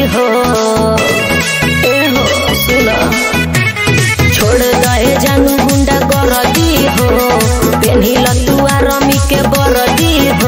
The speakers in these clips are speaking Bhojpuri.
हो ए हो सुना छोड़ गए जानू गुंडा गरदी हो पेन्हिल तुआ रमी के बरदी हो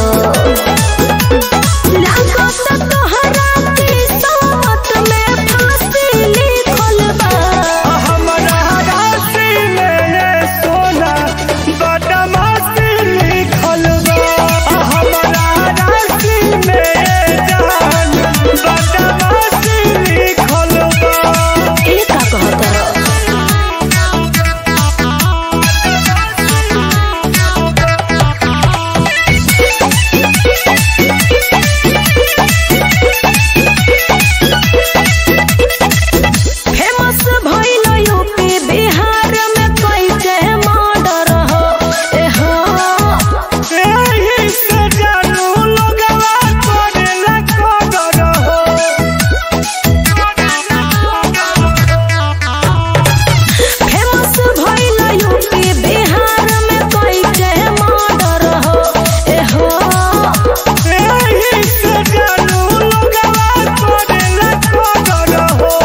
लागत तोहरा किस्मत में फांसी लिखल बा हमरा राशि में ये सोना बदमाशी लिखल बा हमरा राशि में ये जान बदमाशी लिखल बा ए का कहता फेमस भइल यूपी बिहार में कोई के मर्डर हो ए हो एही से जानू लोगवा करेला कदर हो फेमस भइल यूपी बिहार में कोई के मर्डर हो ए हो एही से जानू लोगवा करेला कदर हो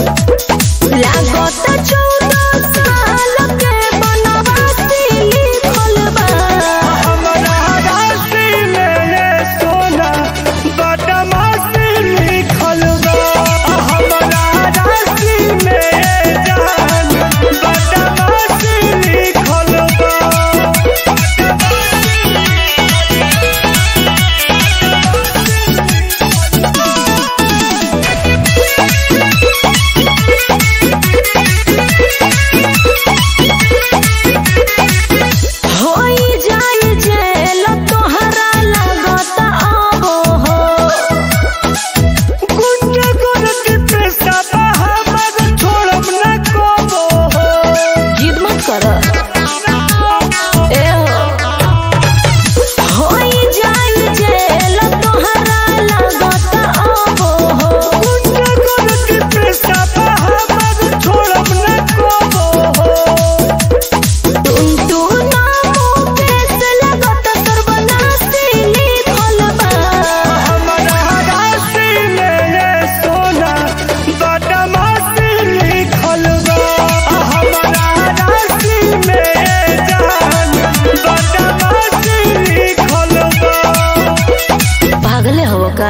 लागत चौदह साल के बनवासी लिखल बा हमरा राशि में ये सोना बदमाशी लिखल बा हमरा राशि में ये जान बदमाशी लिखल बा होई जाई जेल तोहरा लागत आबो हो गुंडे गोरख पैसा बहाबर छोड़ब न कोबो हो जिद मत कर ए हो होई जाई जेल तोहरा लागत आबो हो गुंडे गोरख पैसा बहाबर छोड़ब न कोबो हो तुम तू नामो केस लागत सर्वनाशी लिखल बा हमरा राशि में ये सोना बदमाशी लिखल बा हमरा राशि में ये जान बदमाशी लिखल बा पागले हो का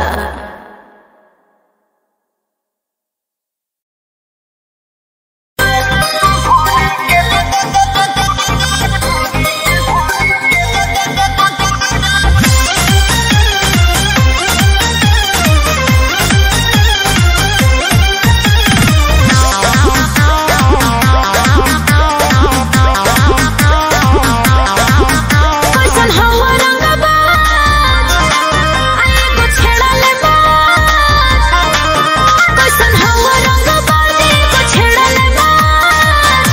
कैसन हवा रंगबाज आए गो छेड़ले बाज कैसन हवा रंगबाज आए गो छेड़ले बाज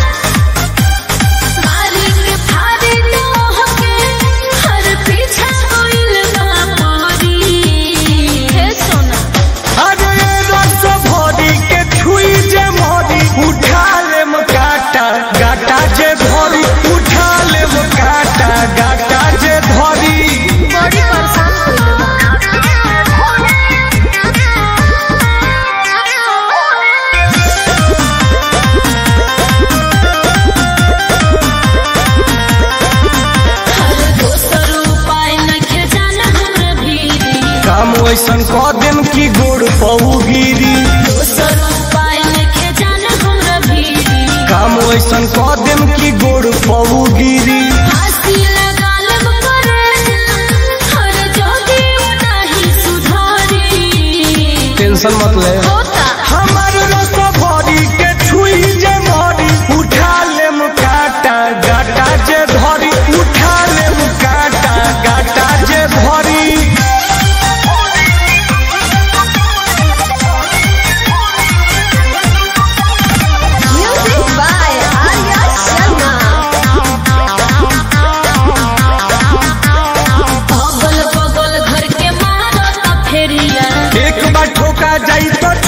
मारी के फाड़ी तो हके हर पीछा कोइल ना मारी हे सोना अरे रस भरी के छुई जे मरी उठा लेम काटा गाटा जे धरी उठा लेम काटा गाटा जे धरी बड़ी परेशान दोसर उपाय नखे जाना हमरा भीरी काम वैसन कह देम की गोड़ पऊ गिरी दोसर उपाय नखे जाना हमरा भीरी काम वैसन कह देम की गोड़ पऊ गिरी फांसी लगा लब करे हर जोगी नहीं सुधारी टेंशन मत ले होता हमार रस भरी के छुई जे मरी उठा लेम काटा गाटा जे धरी उठा लेम काटा गाटा जे धरी म्यूजिक बाय आर्या शर्मा अगल बगल घर के मारत फेरिया एक बार ठोका जाई तो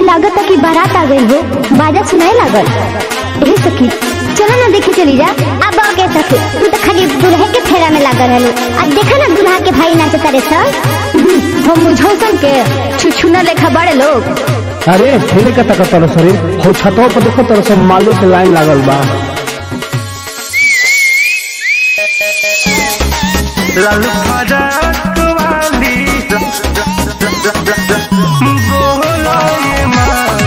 लागत कि बारात आ गई हो बाजा सुनाए लागल ए सखी चलो ना देखे चली जा अब के सखी तू तो खाली दुल्हे के फेरा में लागल रहलो अब देखा ना दुल्हा के भाई नाच करे सब हम मुझौसन के छुछुना लेखा बड़े लोग अरे फेरे का तक तर शरीर हो छतवा पर देखो तर सब मालो के लाइन लागल बा लाल फराक वाली बोला ये माँ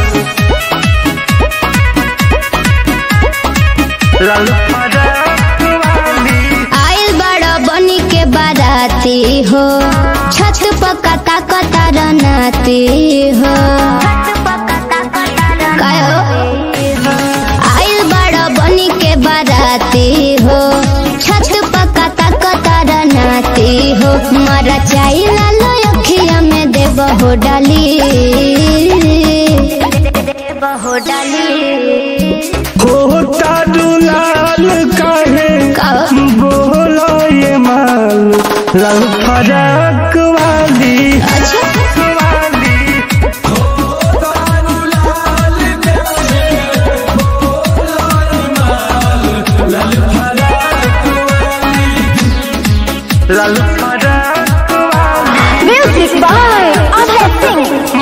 लाल फराक वाली आइल बड़ा बनी के बाराती हो छत पकता कतार नाती हो काय हो? आइल बड़ा बनी के बाराती हो छत पकता कतार नाती हो मरा चाई लालो अखिया में दे बहो डाली बहो डाली होता दुलाल काहे का बोला ये माल लाल फराक वाली अच्छा वाली लाल फराक वाली म्यूजिक बाय अभय सिंह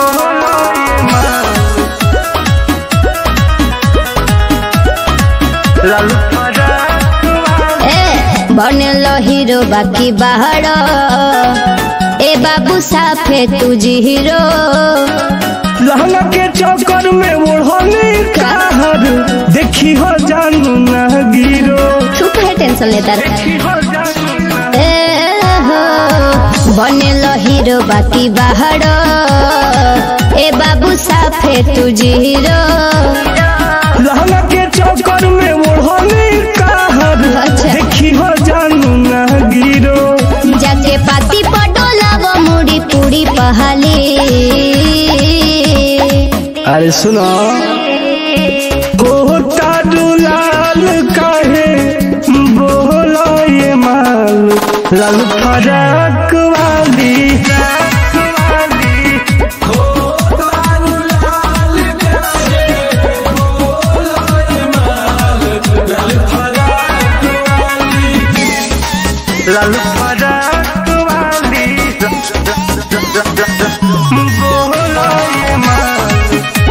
लाल फराक वाली ए बनलो हीरो बाकी बाहर ए बाबू साफे तुझी हीरो लहंगा के चौकर में ओढ़ने का हर देखी हो जानू ना गिरो तू कहे टेंशन लेता रहे देखी हो जानू ना ए हो बनलो हीरो बाकी बाहर ए बाबू साफे तुझी हीरो लहंगा के चौकर में ओढ़ने का हर अच्छा। देखी हो जानू ना गिरो जाके पाती पटोला वो मुड़ी पूरी पहाली अरे सुनो होता दुलाल काहे बोला ये माल लाल फराक वाली लाल फराक वाली बोला ये माल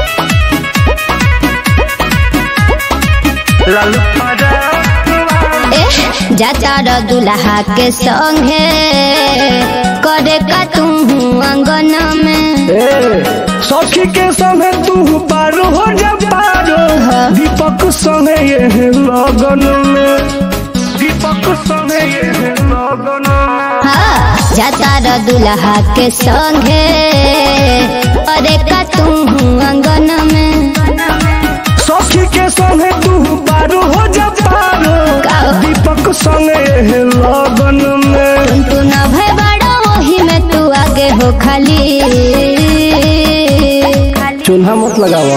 लाल फराक वाली ए जाता र दुल्हा के संगे करे का तू अंगन में ए, सखी के संगे तू पारो हो जा पारो दीपक संगे ये लगन में दीपक संगे ये लगन में हाँ जाता र दुल्हा के संगे करे का तू अंगन में सखी के संगे तू पारो हो जा पारो का? दीपक संगे ये लगन में तू न भय बड़ा वही में तू आगे हो खाली चूल्हा मत लगावा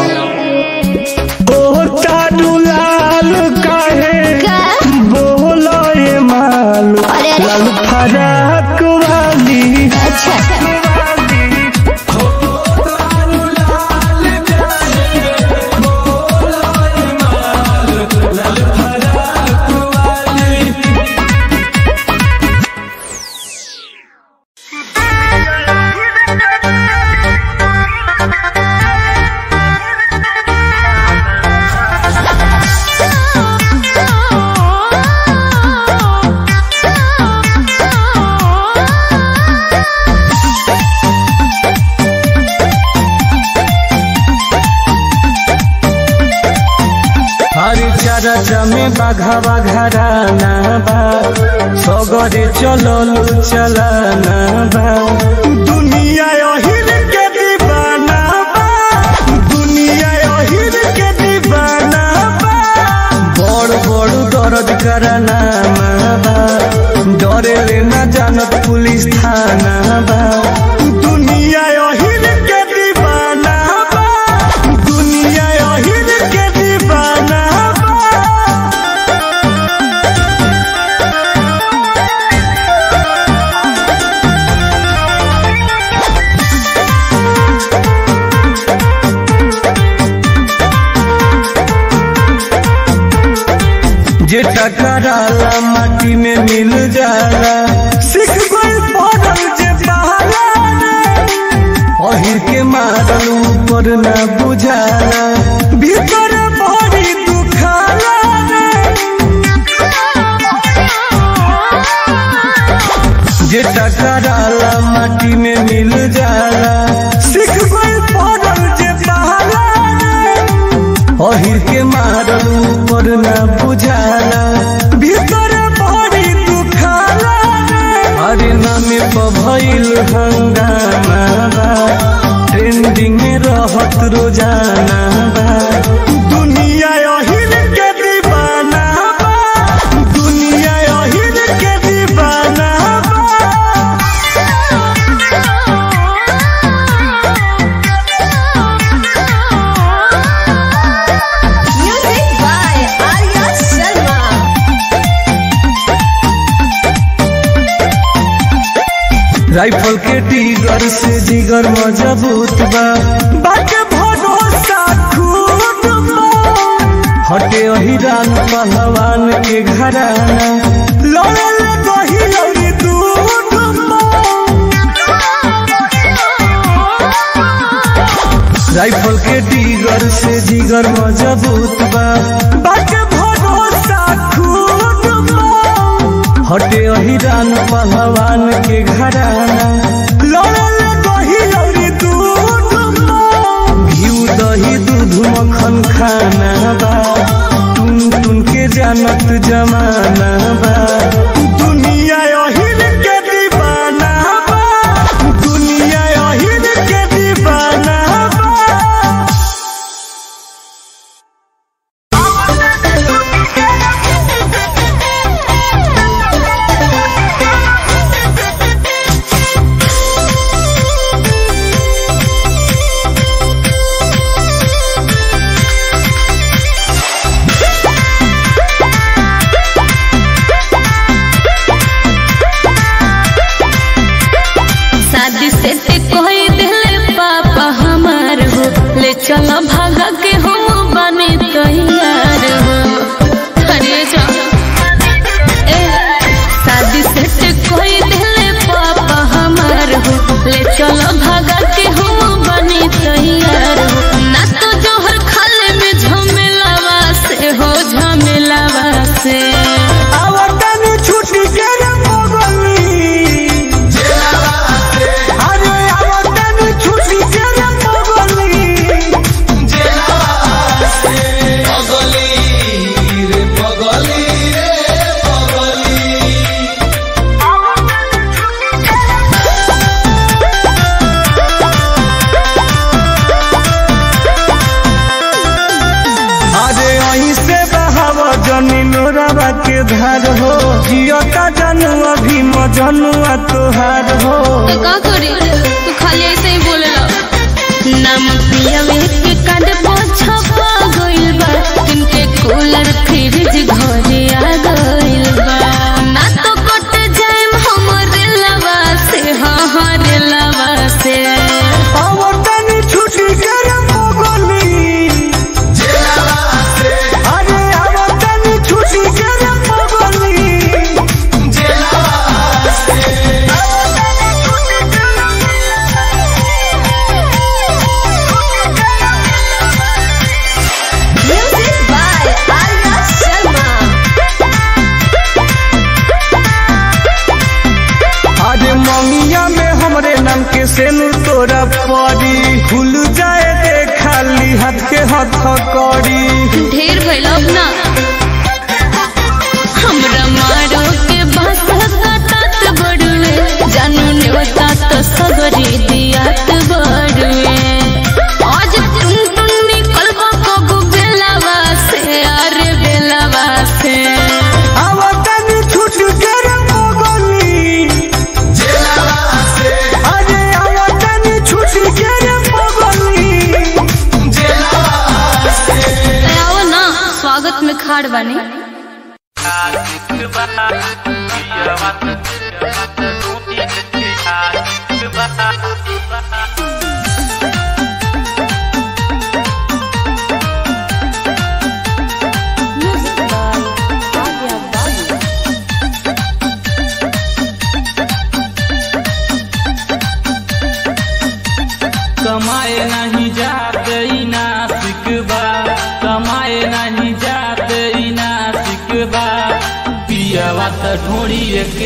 होता दुलाल काहे का? बोलो ये माल अरे अरे। लाल फराक वाली अच्छा हरी चरचा में बाघा घराना बा सगरे चललू चलाना बा दुनिया अहिर के दीवाना बा दुनिया अहिर के दीवाना बा बड़ बड़ दर्द कराना बा डरे रे ना जानत पुलिस थाना बा दुनिया अहिर के दीवाना बा दुनिया अहिर के दीवाना बा टकराला माटी में मिल जाला सीख गई पड़ल जे बहाला अहिर के मारल ऊपर न बुझाला भीतर बड़ी दुखाला जे टकराला माटी में मिल जाला सीख गई पड़ल जे बहाला अहिर के मारल ऊपर न बुझाला भीतर बड़ी दुखाला अरे नामे भइल हंगामा बा ट्रेंडिंग में रहत रोजाना बा दुनिया अहिर के दीवाना बा दुनिया अहिर के दीवाना बा Music by Arya Sharma. Rifle के टीगर से जिगर मजबूत बा बाटे भरोसा खूब बा हटे अहिरान पहलवान के घराना लड़ल दही लड़ी दूध बा राइफल के टीगर से जिगर मजबूत बा बाटे भरोसा खूब बा हटे अहिरान पहलवान के घराना लड़ल दही लड़ी दूध बा घिउ दही दूध मक्खन खाना बा टुन टुन के जानत जमाना बा दुनिया अहिर के दीवाना बा दुनिया अहिर के दीवाना बा शादी से ते कोई दिले पापा हमार हो ले चलो भागा के हम बने तैयार हो अरे जा ए शादी से ते कोई दिले पापा हमार हो ले चलो भागा के हम बने तैयार हो ना तो जोहर खाले में झमेलावा से हो झमेलावा से आवतन छुट्टी के रे पगली अरे आवतन छुट्टी के रे पगली अरे अहीं से बहाव जनी नोरावा के धार हो जियता जानू अभी मजनुआ तोहार हो तो का करी तू खाली ऐसे ही बोलेला नाम पियावे के कांड पोछा पा गइल बा किनके कूलर फ्रिज घरे आ गइल बा ना तो कट जाएम हमरे लवा से हाँ हाँ रे लवा से आवतन छुट्टी के रे पगली अरे आवतन छुट्टी के रे पगली म्यूजिक बाय आर्या शर्मा अरे ममिया में हमरे नाम के सेनु तोरा पड़ी खुल जाए दे खाली हाथ के हथ कड़ी ढेर भइल अब ना हमरा मारो के बात काटत बड़ुए जानू ने बता तो सगरी दियात बड़ुए आज तुम तुम निकल को बेलावा से अरे बेलावा से आवतन छुट्टी के रे पगली अरे आवतन छुट्टी के रे पगली आओ ना स्वागत में खाड़ बने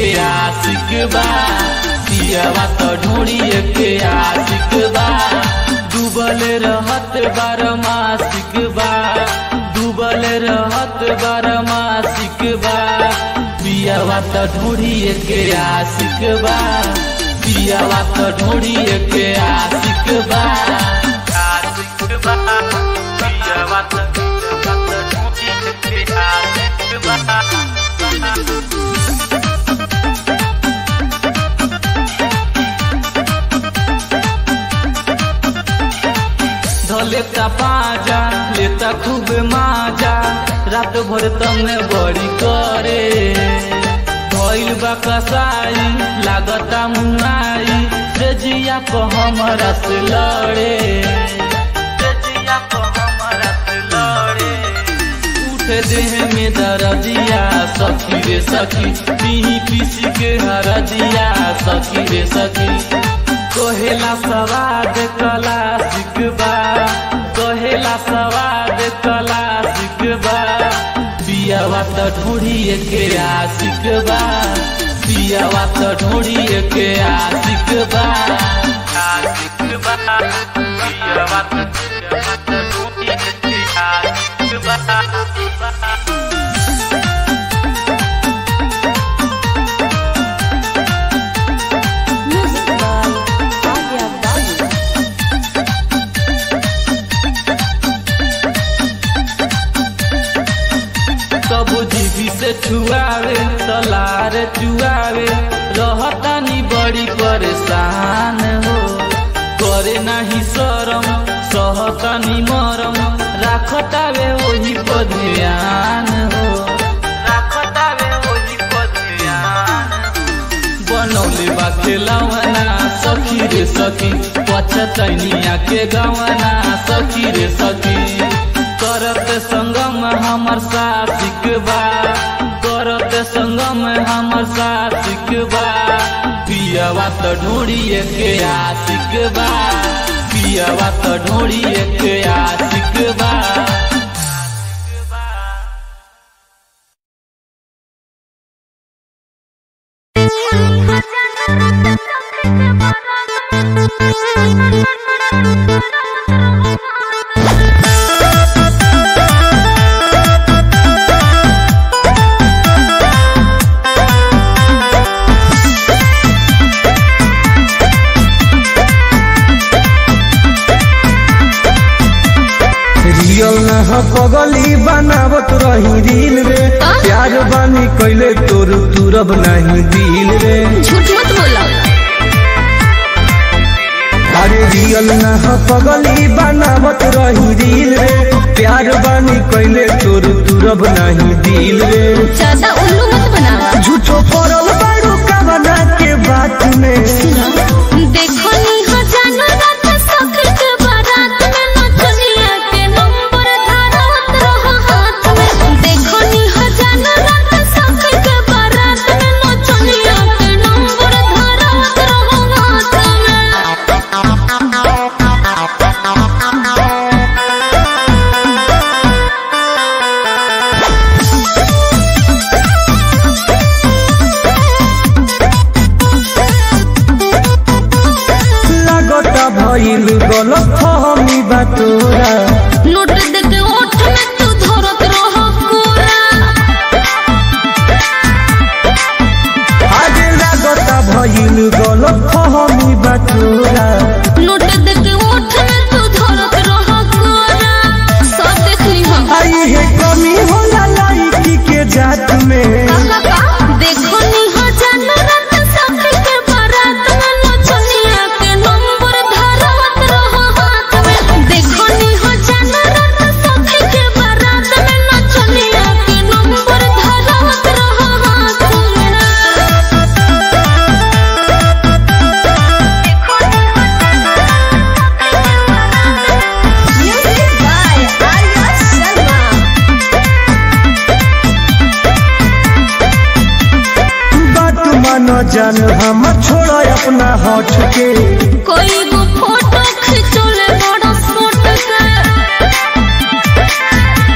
आशिक बा पियावा तो ढोड़िए के आशिक बा डूबल रहत बार मासिक बा डूबल रहत बार मासिक बा पियावा तो ढोड़िए के आशिक बा पियावा तो ढोड़िए के आशिक बा आशिक बा पियावा तो ढोड़िए के आशिक बा धलेता पाजा लेता खूब माजा रात भर तमे बड़ी करे धइल बा कसाई लागता मुनाई से जिया को हमरा से लड़े से जिया को हमरा से लड़े उठे देह में दर्दिया सखी रे सखी पीही पीसी के हरदिया सखी रे सखी कहेला सवाद कला सिकबा कहेला सवाद कला सिकबा पियावा त ढोड़िए के आशिक बा पियावा त ढोड़िए के आशिक बा आशिक बा पियावा त ढोड़िए के आशिक बा कब जीवी से छुआवे सलार चुआवे रहतानी बड़ी परेशान हो करे नाही शरम सहतानी मरम राखतावे वही पर ध्यान हो राखतावे वही पर ध्यान बनौले बा खेलवना सखी रे सखी पछतैनिया के गवना सखी रे सखी करत संगम हमर साथिक बा करत संगम हमर साथिक बा पियावा त ढोड़िए के आशिक बा पियावा त ढोड़िए के आशिक बा रियल न ह पगली बनावत रही दिल रे प्यार बानी कैले तोर तुरब नहीं दिल रे झूठ मत बोला अरे रियल न ह पगली बनावत रही दिल रे प्यार बानी कैले तोर तुरब नहीं दिल रे ज्यादा उल्लू मत बनावा झूठो पड़ल बारू कवना के बात में देखो नी हो जानो रात सखर के बारात में नचनिया के नंबर धारत रहो हाथ में देखो नी हो जानो रात सखर के बारात में नचनिया के नंबर धारत रहो हाथ में लागता भइल गलत फहमी बा तोरा नोट दे के ओठ में तू धरत रहो कोरा आज लागता भइल गलत फहमी बा तोरा नोट दे के ओठ में तू धरत रहो कोरा सब देख ली हम आई है कमी होला लड़की के जात में देखो नी हो जानो रात सखर के बारात में नचनिया के नंबर धारत रहो हाथ में देखो नी हो जानो रात सखर के बारात में नचनिया के नंबर धारत रहो हाथ में Music by Arya Sharma. बात मानो जान हम छोड़ अपना हट के कोई वो फोटो खिंचोले बड़ा फोट के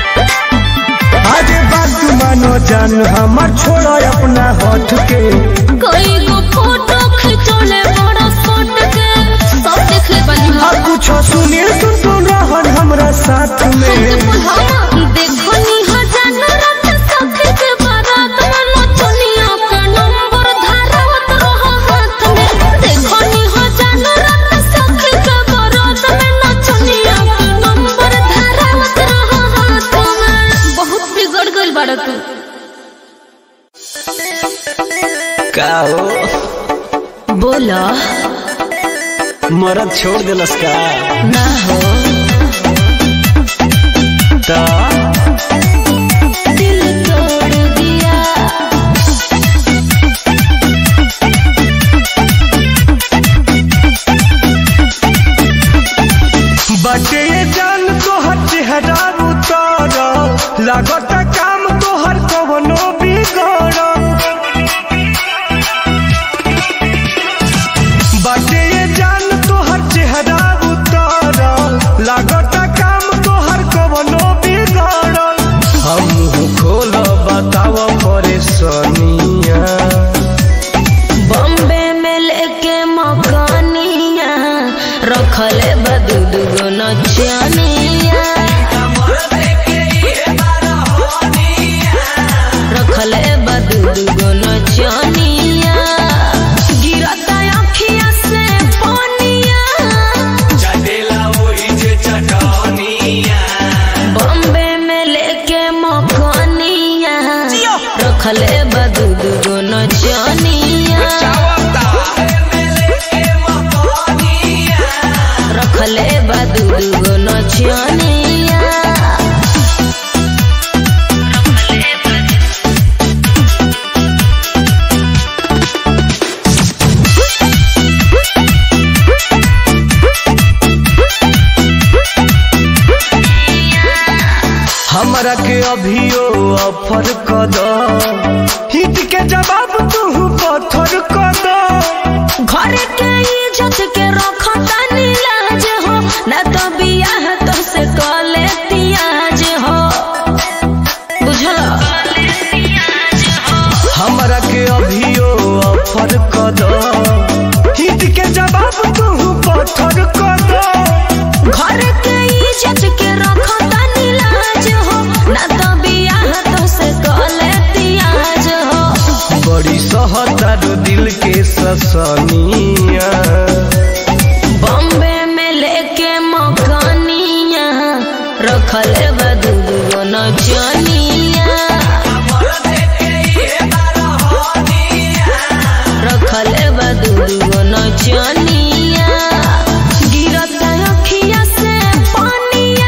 आज बात मानो जान हम छोड़ अपना हट के कई गो फोटो खिंचौले बड़ा फोट के सब देख ले बनी आ कुछो सुनील सुन सुन रहन हमरा साथ में देखो नी हजानो रात सखे के बारात में नचनिया के नंबर धारवत रहो हाथ में देखो नी हजानो रात सखे के बारात में नचनिया के नंबर धारवत रहो हाथ में बहुत बिगड़ गइल बाड़ा तू का हो बोला मरद छोड़ दिलस का ना हो तो दिल तोड़ दिया बटे जान तोहर चेहरा उतर लागत काम तोहर कवनो बिगड़ बटे जान तोहर चेहरा उतर लागत काम तोहर कवनो बिगड़ हम खोल बताव परेशानिया बॉम्बे में लेके मकानिया रखले बदू दुगो नचनिया रखले बदू दुगो नचनिया गिरता अखिया से पानिया बॉम्बे में लेके मकानिया रखले बदू दुगो नचनिया रखले बदू दुगो नचनिया हमरा के अभियो ऑफर कर दो हिट के जवाब तू पत्थर कर दो घर के इज्जत के रखता नीलाज हो न तो बियाह तो से कले तियाज हो बुझल हमरा के अभियो ऑफर कर दो हिट के जवाब तू पत्थर कर दो घर के इज्जत के रखता नीलाज हो न तो बियाह तो से कले तियाज हो बड़ी सहतारो दिल के ससनिया बॉम्बे में लेके मकानिया रखले बदू दुगो नचनिया रखले बदू दुगो नचनिया गिरता अखिया से पानिया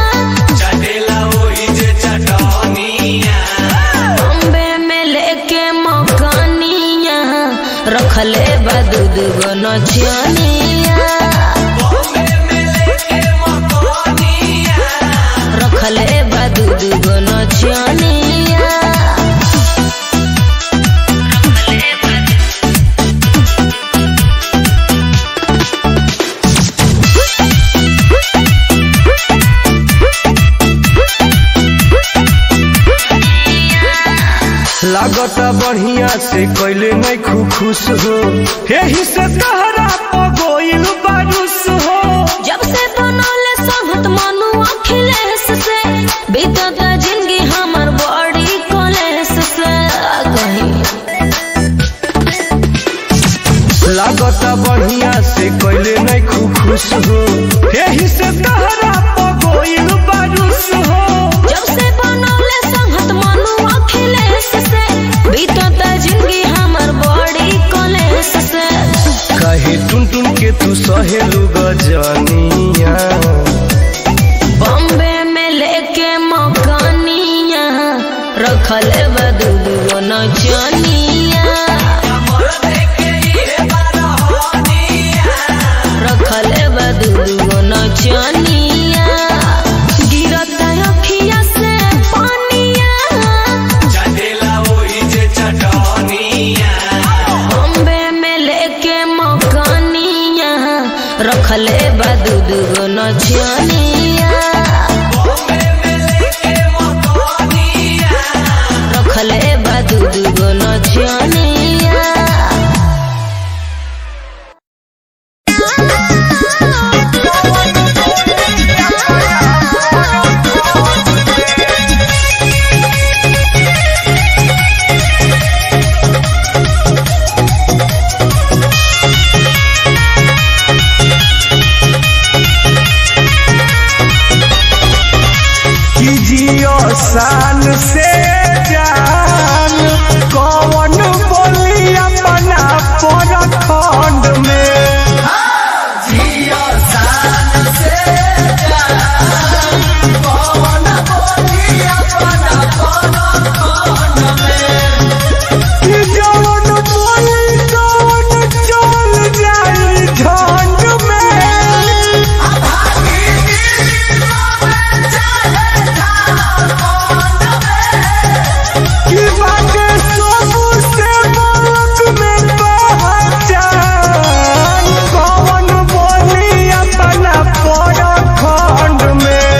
बॉम्बे में लेके मकानिया रखले बदू दुगो नचनिया रखले बदू दुगो नचनिया लागता बढ़िया से कैले नहीं खु खुश हो यही से तहरा पगोइल बारूस हो जब से बनौले संगत मनु अखिलेश से बीतत जिंदगी हमर बड़ी कलेश से कहीं लागता बढ़िया से कैले नहीं खु खुश हो यही से तहरा पगोइल बारूस हो जब से बनौले संगत मनु अखिलेश से बीतत जिंदगी हमर बड़ी कलेश से कहे टुन शान से जान कौन बोली अपना पर खंड में कि जौन बोली कौन चल जाई झंड में कि बाटे सबसे बलक में पहचान कौन बोली अपना पर खंड में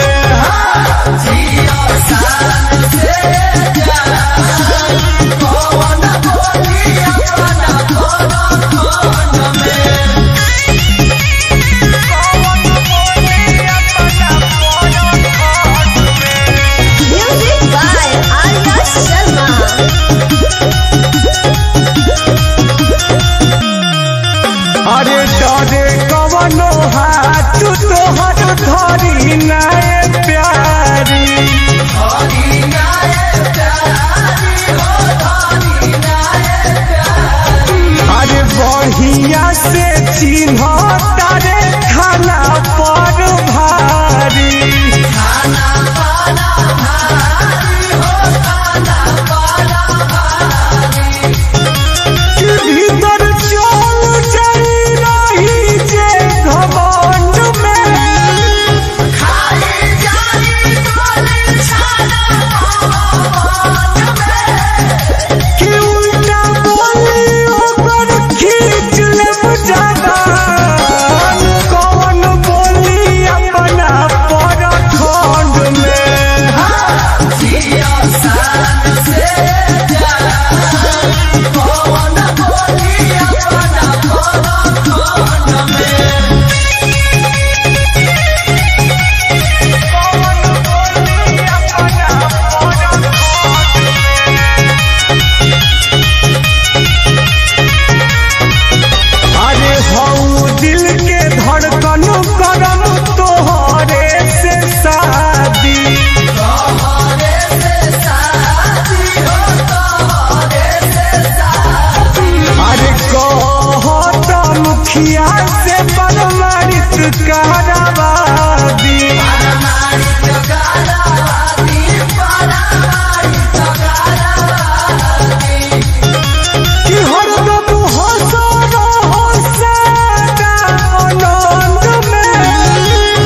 म्यूजिक बाय आर्या शर्मा अरे डरे कवनो हाथ तोहर धरी नाय प्यारी अरे बढ़िया से चिन्ह तारे खाना पर भारी कि भीतर चल जाई रही जे घमंड में कि उल्टा बोली ओकर खींच लेब जबान कौन बोली अपना पर खंड में अरे हऊ दिल के धड़कन करम तोहरे से शादी अरे कहत मुखिया से परमारित कराबादी कि हरदम हंस रहो सदा आनंद में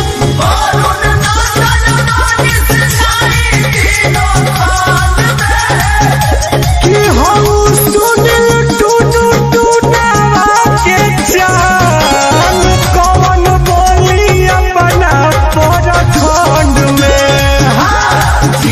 कि हम सुनिल टूटू टूटावा के जान कौन बोली अपना पर खंड में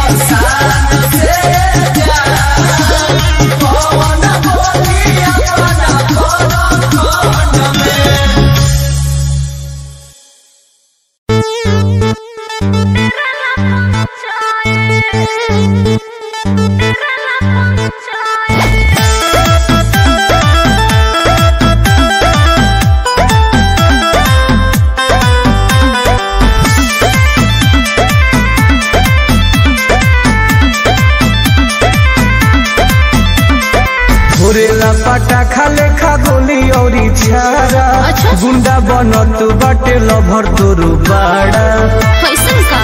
घुरेला पटाखा लेखा गोली औरी छारा अच्छा। गुंडा बनत बाटे लभर तोरू बाड़ा कैसन का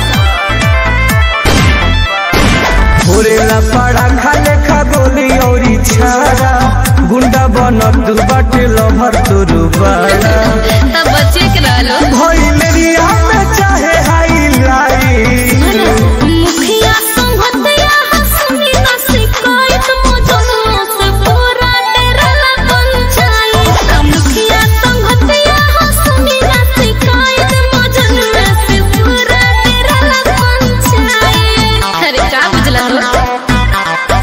घुरेला पटाखा लेखा गोली औरी छारा गुंडा बनत बाटे लभर तोरू बाड़ा तब बच्चे के रहलो भइलेरिया में चाहे हाईलाइट मुखिया संगतिया हंसनी ना शिकायत मौजूद से पूरा डेराला पंचायत मुखिया संगतिया हंसनी ना शिकायत मौजूद से पूरा डेराला पंचायत अरे का बुझला तो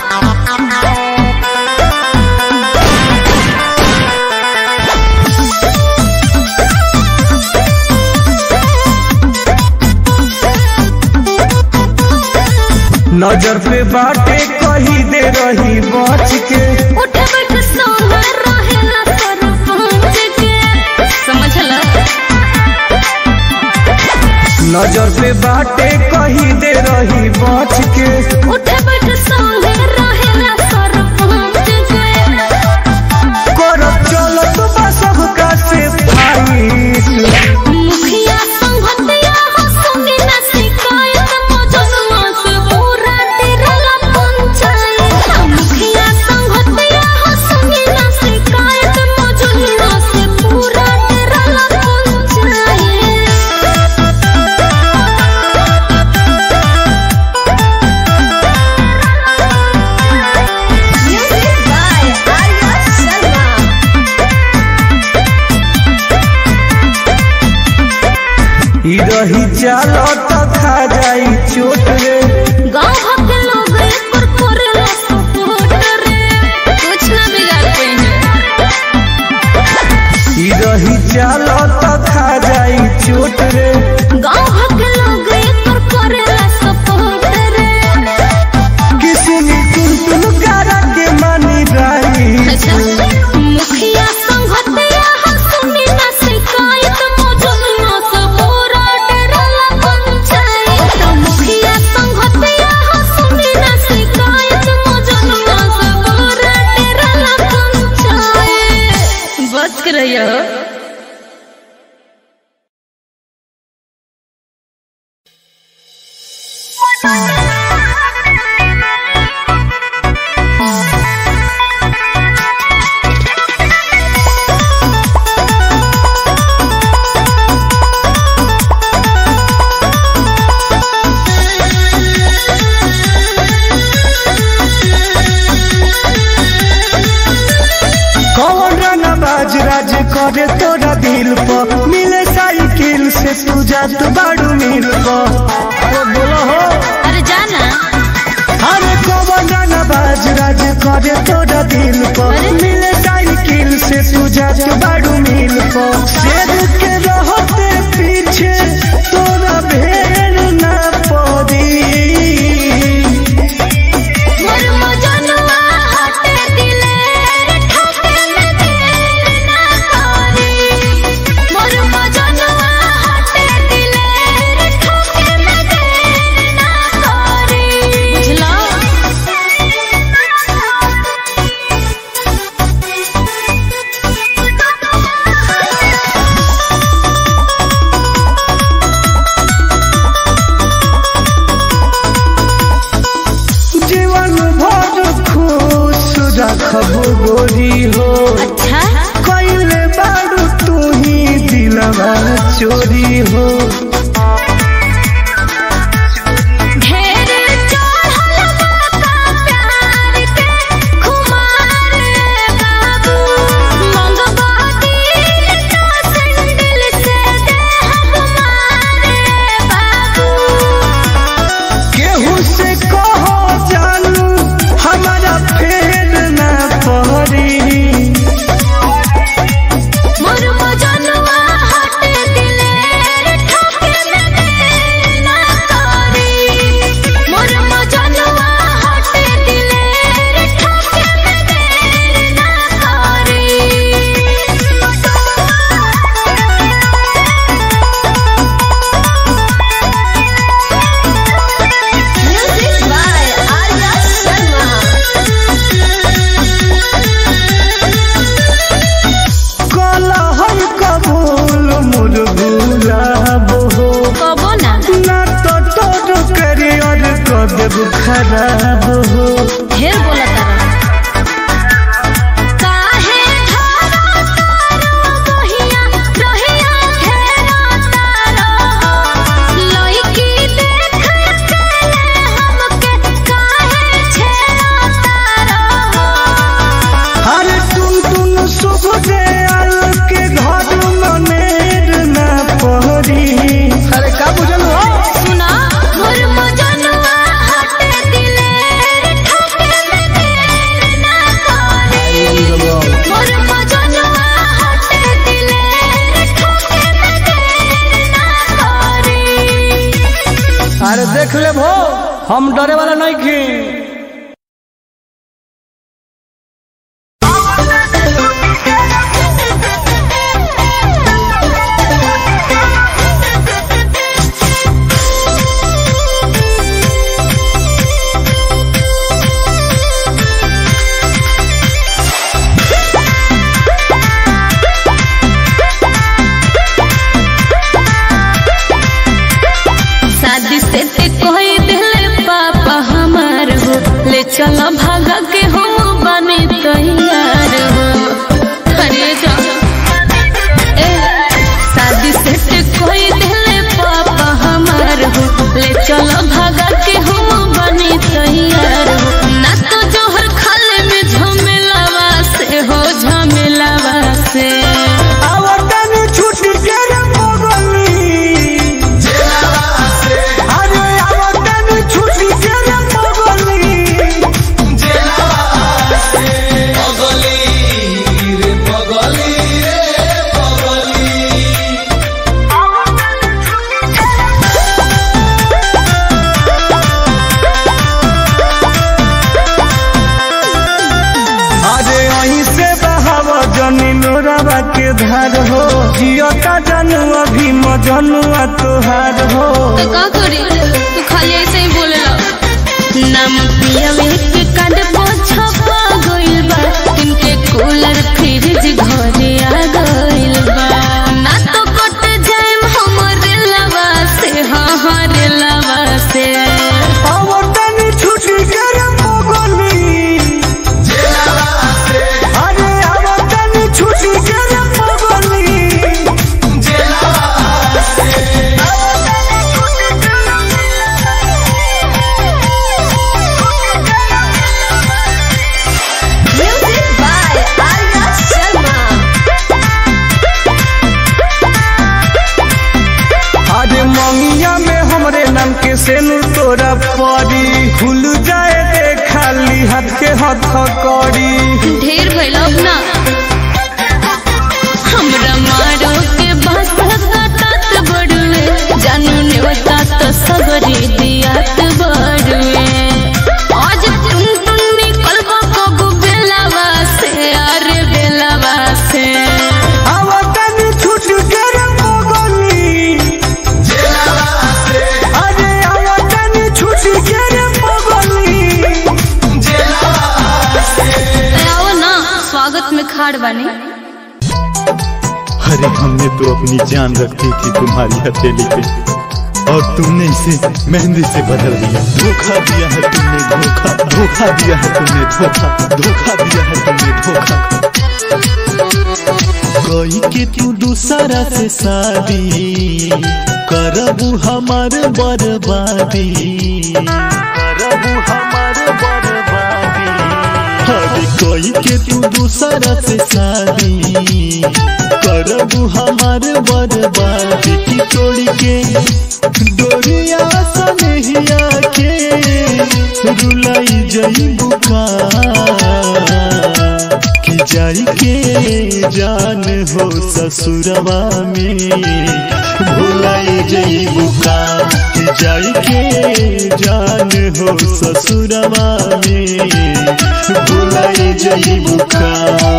नजर पे बाटे कही दे रही बच के उठ बैठ सोना रहेला सरपंच के समझला नजर पे बाटे कही दे रही बच के उठे बैठ संगे रहेला सरपंच के करब चलत बा सबका से फाइट मुखिया संघतिया हो सुनी ना शिकायत मजनुआ से पूरा तेरला पंचायत मुखिया संघतिया हो सुनी ना शिकायत मजनुआ से पूरा तेरला panchayat Music by Arya Sharma. ई रही चलत खा जाई चोट रे गाँव भर के लोग एक पर करेला सपोर्ट रे कुछ ना बिगाड़ पाएंगे ई रही चलत खा जाई चोट रे गाँव भर के लोग एक पर करेला सपोर्ट रे किसनी तुम तुम करा के मानी राई अच्छा मुखिया संघतिया हो सुनी ना शिकायत मौजूदना से पूरा डेराला पंचायत मुखिया संघतिया हो सुनी ना शिकायत मौजूदना से पूरा डेराला पंचायत बच के रहियो कौन रंगा बाज राज करे तोरा दिल पर मिले साइकिल से तू जात बाड़ू मिल पर अरे बोलो हो अरे जाना अरे कौन रंगा बाज राज करे तोरा दिल पर मिले साइकिल से तू जात बाड़ू मिल पर शेर के रहते पीछे तोरा भेड़ ना पड़ी मोर मजनुआ हटे दिले ठोके में देर ना करी मोर मजनुआ हटे दिले ठोके में देर ना करी बुझलो जीवन भर खुश रखब गोरी हो अच्छा कैले बारू तू ही दिलवा चोरी हो ढेर चढ़ल बाका प्यार के खुमार बाबू मंगवा दिल तो संदिल से देहब मार बाबू केहू से कहो जानू हमारा फेर ना पड़ी मोर मजनुआ हटे दिलेर ठोके में देर ना करी मोर मजनुआ हटे दिलेर ठोके में देर ना करी म्यूजिक बाय आर्या शर्मा कलहर कबूल मुर गुलाब हो कबो ना ना तो तोर करियर कदब खराब हो ढेर बोला तारा काहे धारा तारा बहिया रहिया घेरा तारा लइकी देख अकेले हमके काहे छेड़ा तारा हर तुम तुम शुभ दयाल के घर मनेर ना पड़ी अरे का बुझल हो सुना मोर मजनुआ हटे दिलेर ठोके में देर ना करी मोर मजनुआ हटे दिलेर ठोके में देर ना करी अरे देख ले भो हम डरे वाला नहीं खी Thank you. चल भागा के हम बने तैयार हो अरे जा ए, शादी सेट कोई दिले पापा हमार हो ले चल भागा के हम बने तैयार हो ना तो जोहर खाले में झमेलावा से हो झमेलावा से आवतन छुट्टी के रे पगली अरे आवतन छुट्टी के रे पगली अरे अहीं से बहाव जनी नोरावा के धार हो जियता जानू अभी मजनुआ तोहार हो तो का करी तू खाली ऐसे ही बोलेला नाम पियावे के कांड पोछा पा गइल बा इनके कूलर फ्रिज घरे आ गइल बा ना तो कट जाएम हमरे लवा से हाँ हाँ रे लवा से आवतन छुट्टी के रे पगली अरे आवतन छुट्टी के रे पगली म्यूजिक बाय आर्या शर्मा अरे मंगिया में हमरे नाम के सेनु तोरा परी खुल जाए दे खाली हाथ के हथ करी ढेर भइल अब ना हमरा मारो के बात तात बड़ुए जानू नेवता तो सगरी दियात बड़ुए आज तुम तुम निकलबा कबू बेलावा से अरे बेलावा से आवतन छुट्टी के रे पगली अरे आवतन छुट्टी के रे पगली आओ ना स्वागत में खाड़ बानी अरे हमने तो अपनी जान रखी थी तुम्हारी हथेली पे और तुमने इसे मेहंदी से बदल दिया धोखा दिया है तुमने धोखा धोखा दिया है तुमने धोखा धोखा दिया है तुमने धोखा कोई के तू दूसरा से शादी करबू हमार बर्बादी करबू हमार बर्बादी अरे कोई के तू दूसरा से शादी करबू हमार बर्बादी की तोड़ी के डोरिया सनहिया के रुलाई जईबू का कि जाई के जान हो ससुरवा में भुलाई जईबू का कि जाई के जान हो ससुरवा में भुलाई जईबू का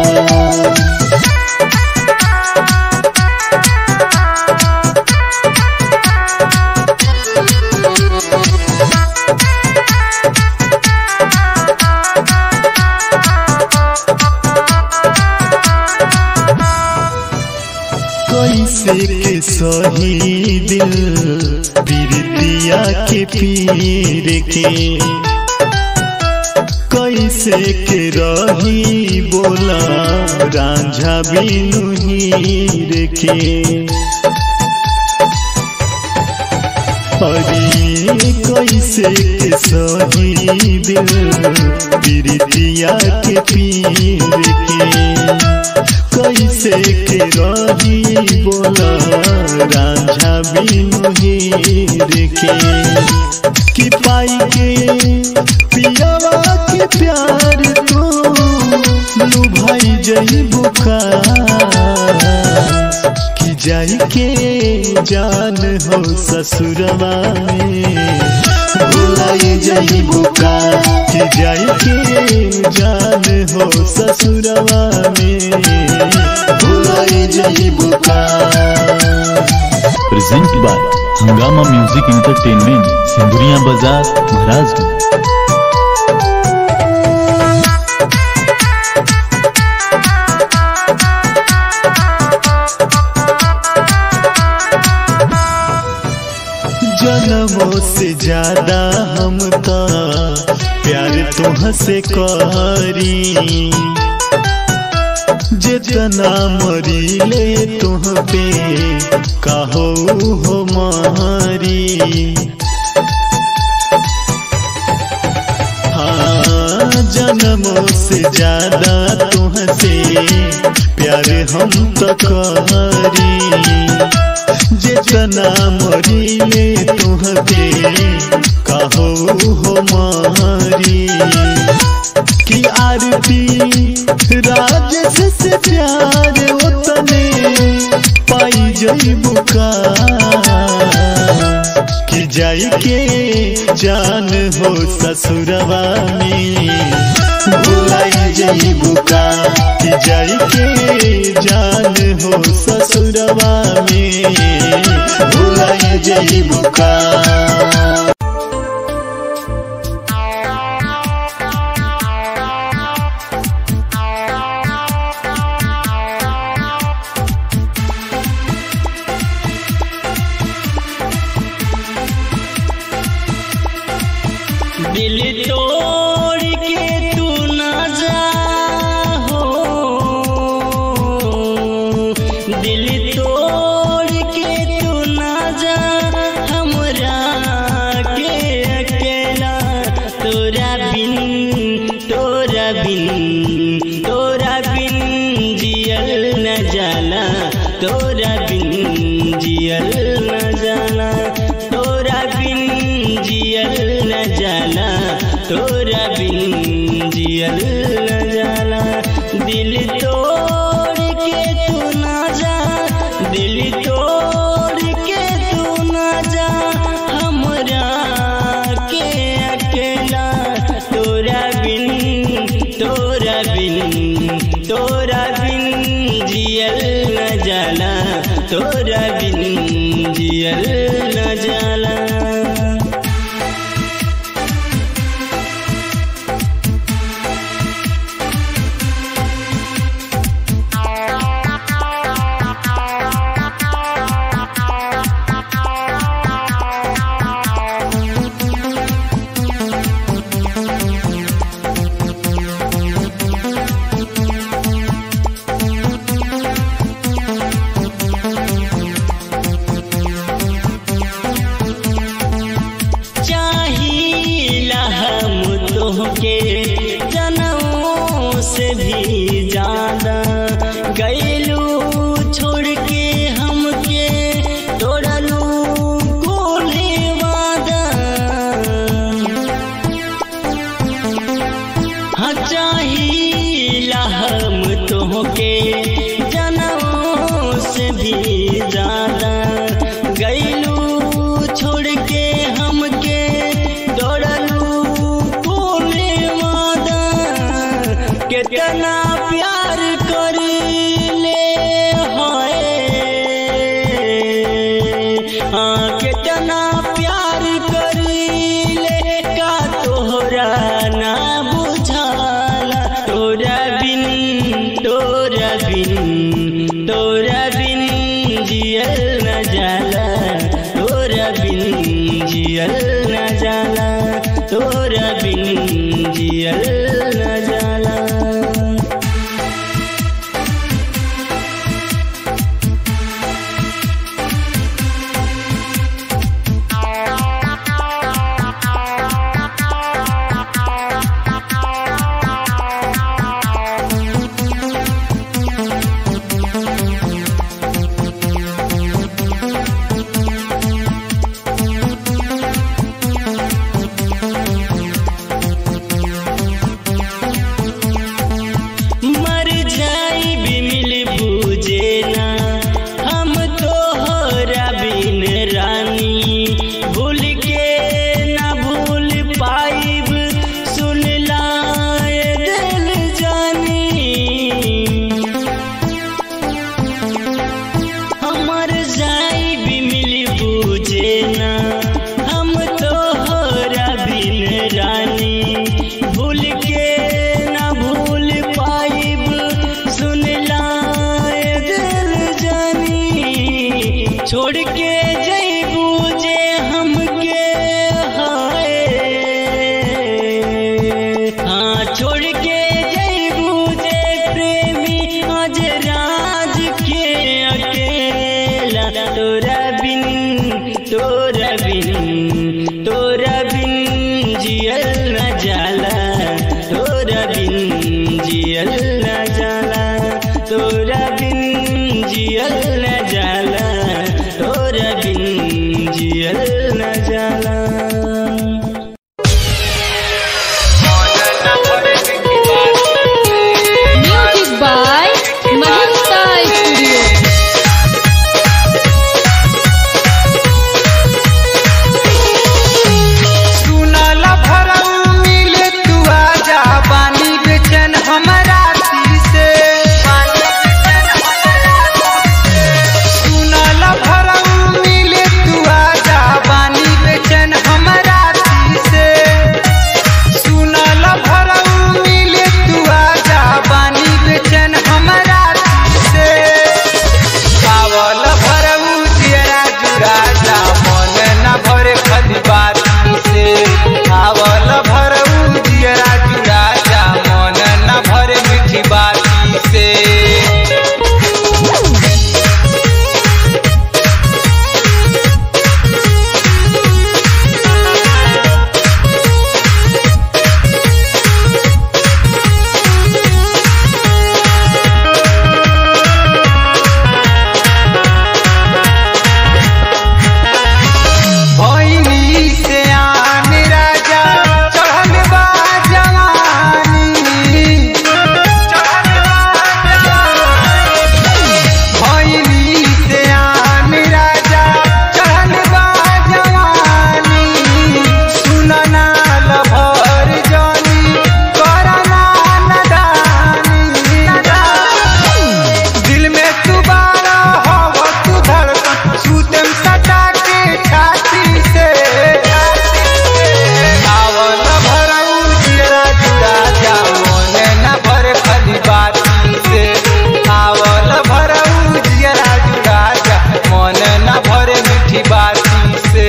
कैसे के सही दिल पीरितिया के पीर के कैसे के रही बोला रांझा बिनु हीर के अरे कैसे के सही दिल पीरितिया के पीर के कैसे के रही बोला रांझा बिनु हीर के कि पाई के पियावा के प्यार तो लुभाई जई बुका कि जाई के जान हो ससुरवा में भुलाई जई बुका कि जाई के जान हो ससुरवा में भुलाई जई बुका present by Hungama music entertainment सिंधुरिया बाजार महाराजगंज जन्मों से ज्यादा हम का प्यार तुह से करी जितना मरीले तुह पे कहो हो मारी हाँ जन्मों से ज्यादा तुहसे प्यार हम तो करी जितना मरीले तुह पे कहो हो मारी कि आरती राजस से प्यार उतने पाई जई बुका कि जाई के जान हो ससुरवा में भुलाई जई बुका कि जाई के जान हो ससुरवा में भुलाई जई बुका दिल तोड़ के तू ना जा हो दिल तोड़ के तू ना जा हमरा के अकेला तोरा बिन तोरा बिन तोरा बिन जियल न जाला तोरा बिन जियल न जाला तोरा बिन जियल न जाला तोरा बिन जियल न जाला दिल तोड़ के तू ना जा दिल तोड़ के तू ना जा हमरा के अकेला तोरा बिन तोरा बिन तोरा बिन जियल न जाला तोरा बिन जियल न जाला चाहिला हम तोहके जनमों से भी ज्यादा गैलू छोड़ के हमके तोड़लू कोले वादा हाँ चाहिला हम तोहके जनमों से भी ज्यादा गैलू छोड़ के हमके दौड़लू कोले वादा कितना प्यार कर ले हाय हाँ कितना प्यार कर ले का तोहरा ना बुझाला तोरा बिन तोरा बिन तोरा बिन जियल न जाला तोरा बिन जियल न जाला तोरा बिन जियल न जाला जियल न जाला म्यूजिक बाय महिंद्रा स्टूडियो सुनल भरऊ मिले तू आजा पानी बेचन हमरा से सुनल भरऊ मिले तू आजा पानी बेचन हमरा से सुनल भरऊ मिले तू आजा पानी बेचन हमरा से पावल भरऊ जियरा जुराजा मन न भरे खली बाती से पावल भरऊ जियरा जुराजा मन न भरे मीठी बाती से भैनी से आन राजा चढ़ल बा जवानी चढ़ल बा जवानी भैनी से आन राजा चढ़ल बा जवानी सुनना लभर जानी करना नदानी दिल में तू बारा हवा तू धड़कन सूतम सटा के छाती से आवल भरऊ जियरा जुड़ा जा मोने न भर खली बाती से आवल भरऊ जियरा जुड़ा जा मोने न भरे मीठी बाती से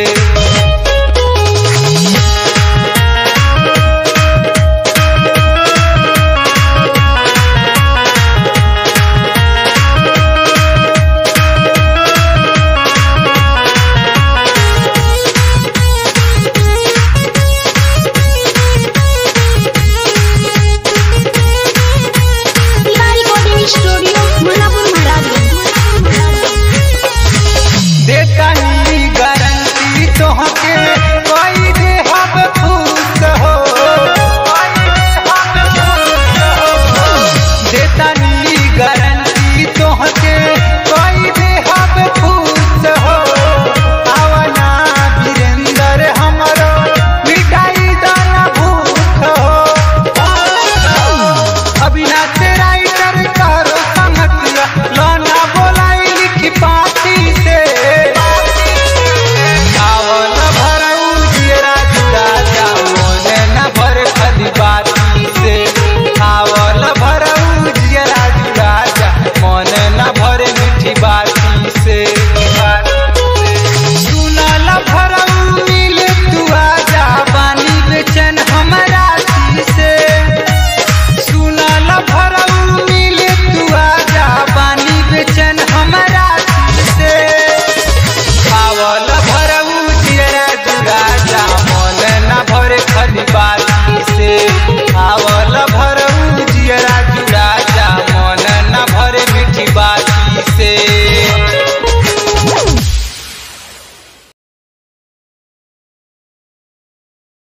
रिकॉर्डिंग स्टूडियो मुल्लापुर महाराज देता ही गारंटी तोहके